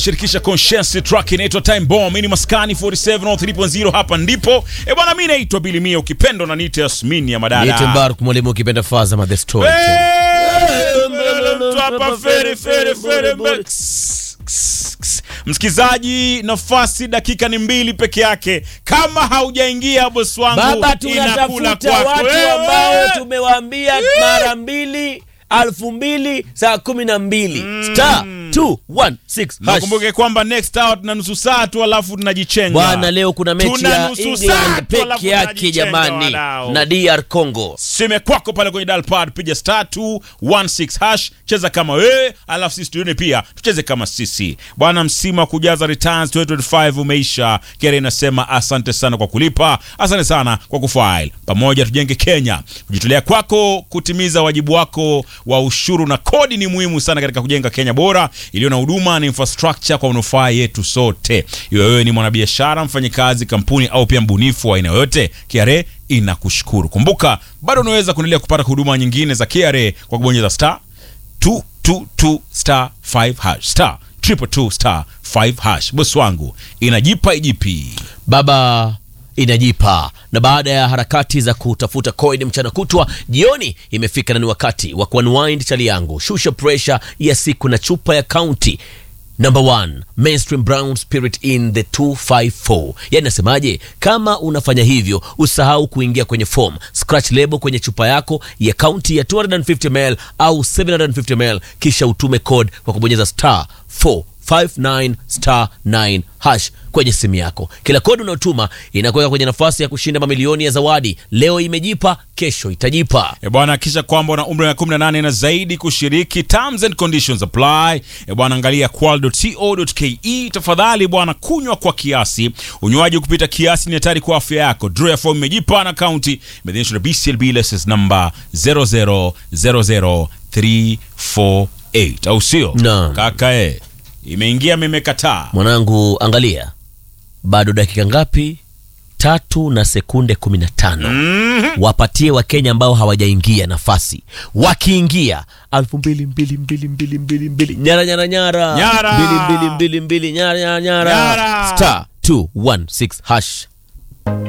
shirikisha conscience track inaitwa time bomb ini maskani 47 hapa ndipo e bwana mi naitwa bilimia ukipenda na nite yasmini ya Niite madada Mbaruk mwalimu ukipenda Fazama the story. Mtu hapa fere, fere, fere, mbe- Ks, ks, ks. msikizaji nafasi dakika ni mbili peke yake kama haujaingia bosi wangu Baba, inakula tunatafuta kwako. watu Wewe. ambao tumewaambia mara mbili alfu mbili saa kumi na mbili star 216 hash. nakumbuke kwamba next hour tuna nusu saa tu alafu tunajichenga Bwana, leo kuna mechi Tuna ya nusu saa England tu, alafu peke yake tunajichenga jamani, wadau. na DR Congo. sime kwako pale kwenye dalpad piga star 216 hash cheza kama wewe alafu sisi tuone pia tucheze kama sisi bwana msimu wa kujaza returns 2025 umeisha kere inasema asante sana kwa kulipa asante sana kwa kufile pamoja tujenge kenya kujitolea kwako kutimiza wajibu wako wa ushuru na kodi ni muhimu sana katika kujenga kenya bora iliyo na huduma na infrastructure kwa manufaa yetu sote iwe wewe ni mwanabiashara mfanyikazi kampuni au pia mbunifu wa aina yoyote KRA inakushukuru kumbuka bado unaweza kuendelea kupata huduma nyingine za KRA kwa kubonyeza star 222 star 5 hash star 222 star 5 hash bosi wangu inajipa ijipi Baba inajipa na baada ya harakati za kutafuta coin mchana kutwa, jioni imefika na ni wakati wa kuunwind chali yangu, shusha pressure ya siku na chupa ya county Number one, mainstream brown spirit in the 254. Yani nasemaje? Kama unafanya hivyo, usahau kuingia kwenye form, scratch label kwenye chupa yako ya kaunti ya 250ml au 750ml, kisha utume code kwa kubonyeza star 459 star 9 hash kwenye simu yako. Kila kodi unaotuma inakuweka kwenye nafasi ya kushinda mamilioni ya zawadi. Leo imejipa, kesho itajipa. E bwana, hakikisha kwamba una umri wa 18 na zaidi kushiriki. Terms and conditions apply. E bwana, angalia qual.co.ke. Tafadhali bwana, kunywa kwa kiasi. Unywaji kupita kiasi ni hatari kwa afya yako. Draw ya form imejipa na kaunti imeidhinishwa na BCLB license number 0000348 au sio? Naam. Kaka e, imeingia mimekataa. Mwanangu, angalia, bado dakika ngapi? Tatu na sekunde kumi na tano. Wapatie Wakenya ambao hawajaingia nafasi, wakiingia alfu mbili mbili mbili mbili mbili mbili nyara nyara nyara Nyara. mbili mbili mbili mbili nyara nyara nyara Nyara. star 216 hash